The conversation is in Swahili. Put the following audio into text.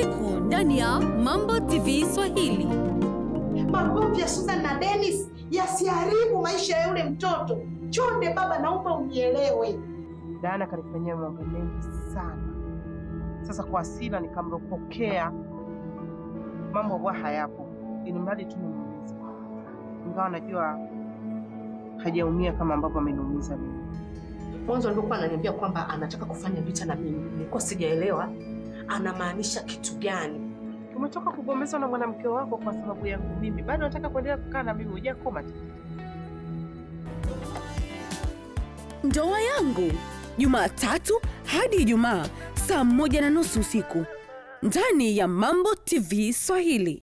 usiku ndani ya Mambo TV Swahili. Magomvi ya Susan na Dennis yasiharibu maisha ya yule mtoto. Chonde baba, naomba unielewe. Dana kanifanyia mambo mengi sana. Sasa kwa hasira nikamropokea mambo ambayo hayapo, ili mradi tu nimuumize, ingawa najua hajaumia kama ambavyo ameniumiza mimi. Mwanzo alivyokuwa ananiambia kwamba anataka kufanya vita na mimi, nilikuwa sijaelewa anamaanisha kitu gani. Umetoka kugombezwa na mwanamke wako kwa sababu yangu mimi, bado nataka kuendelea kukaa na mimi, hujakoma tu. Ndoa yangu Jumatatu hadi Ijumaa saa moja na nusu usiku ndani ya Mambo TV Swahili.